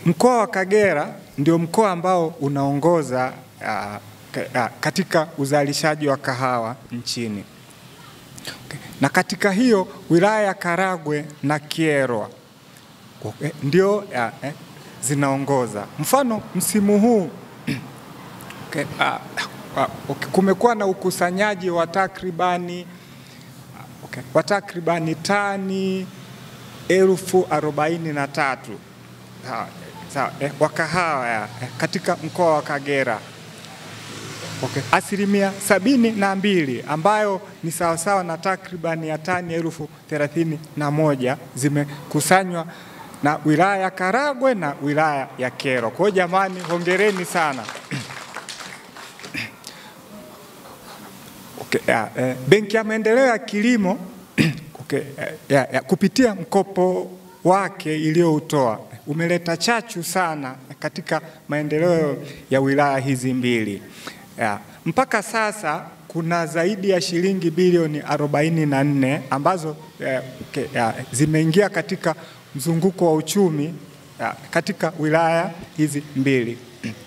Mkoa wa Kagera ndio mkoa ambao unaongoza uh, ka- uh, katika uzalishaji wa kahawa nchini. Okay. Na katika hiyo wilaya ya Karagwe na Kyerwa okay, ndio uh, eh, zinaongoza. Mfano msimu huu okay, uh, uh, okay, kumekuwa na ukusanyaji wa takribani okay, wa takribani tani elfu arobaini na tatu sawa, sawa, eh, wa kahawa ya, eh, katika mkoa wa Kagera okay. Asilimia sabini na mbili ambayo ni sawasawa na takribani ya tani elfu thelathini na moja zimekusanywa na wilaya ya Karagwe na wilaya ya Kyerwa. Kwa hiyo jamani, hongereni sana. Okay, ya, eh, Benki ya Maendeleo ya Kilimo okay, eh, ya, ya, kupitia mkopo wake iliyoutoa umeleta chachu sana katika maendeleo ya wilaya hizi mbili. Ya, mpaka sasa kuna zaidi ya shilingi bilioni 44 ambazo eh, okay, ya, zimeingia katika mzunguko wa uchumi ya, katika wilaya hizi mbili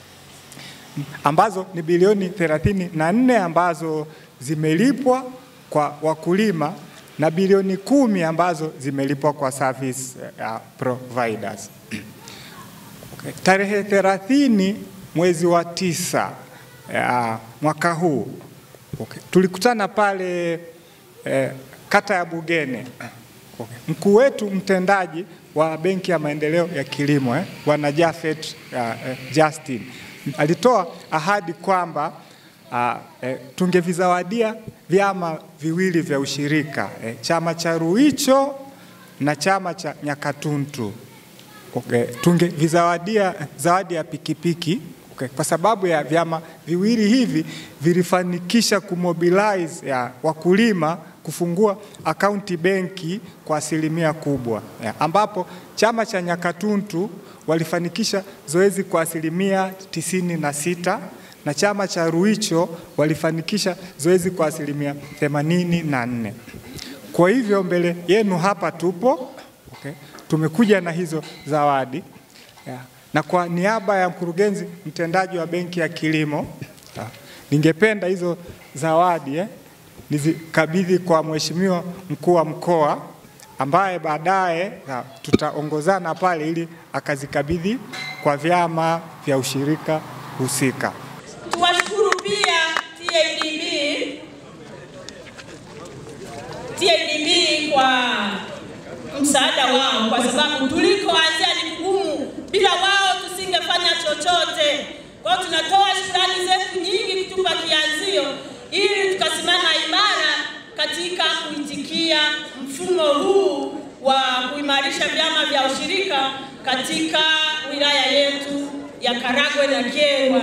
ambazo ni bilioni 34 ambazo zimelipwa kwa wakulima na bilioni kumi ambazo zimelipwa kwa service uh, providers. Okay. Tarehe 30 mwezi wa tisa uh, mwaka huu okay. Tulikutana pale eh, kata ya Bugene okay. Mkuu wetu mtendaji wa Benki ya Maendeleo ya Kilimo eh, Bwana Jafet uh, eh, Justin alitoa ahadi kwamba uh, eh, tungevizawadia vyama viwili vya ushirika eh, chama cha Ruicho na chama cha Nyakatuntu okay. Tungevizawadia zawadi ya pikipiki okay. Kwa sababu ya vyama viwili hivi vilifanikisha kumobilize ya wakulima kufungua akaunti benki kwa asilimia kubwa ya, ambapo chama cha Nyakatuntu walifanikisha zoezi kwa asilimia tisini na sita na chama cha Ruicho walifanikisha zoezi kwa asilimia themanini na nne. Kwa hivyo mbele yenu hapa tupo okay. Tumekuja na hizo zawadi yeah. Na kwa niaba ya mkurugenzi mtendaji wa Benki ya Kilimo yeah. Ningependa hizo zawadi eh, nizikabidhi kwa Mheshimiwa mkuu wa mkoa ambaye baadaye tutaongozana pale ili akazikabidhi kwa vyama vya ushirika husika. Tuwashukuru pia TADB, TADB kwa msaada wao, kwa sababu tulikoanzia ni kugumu, bila wao tusingefanya chochote. Kwa hiyo tunatoa shukrani zetu nyingi kutupa kianzio ili tukasimama imara katika kuitikia mfumo huu wa kuimarisha vyama vya ushirika katika wilaya yetu ya Karagwe na Kyerwa.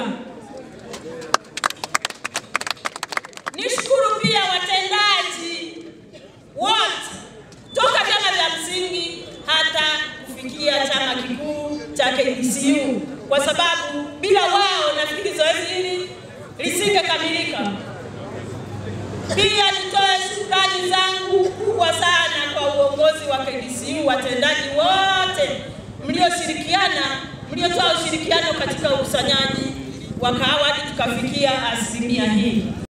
Nishukuru pia watendaji wote toka vyama vya msingi hata kufikia chama kikuu cha KDCU, kwa sababu bila wao nafikiri zoezi hili lisingekamilika. Pia nitoe shukrani zangu kubwa sana kwa uongozi wa KDCU, watendaji wote mlioshirikiana, mliotoa ushirikiano katika ukusanyaji wa kahawa hadi tukafikia asilimia hii.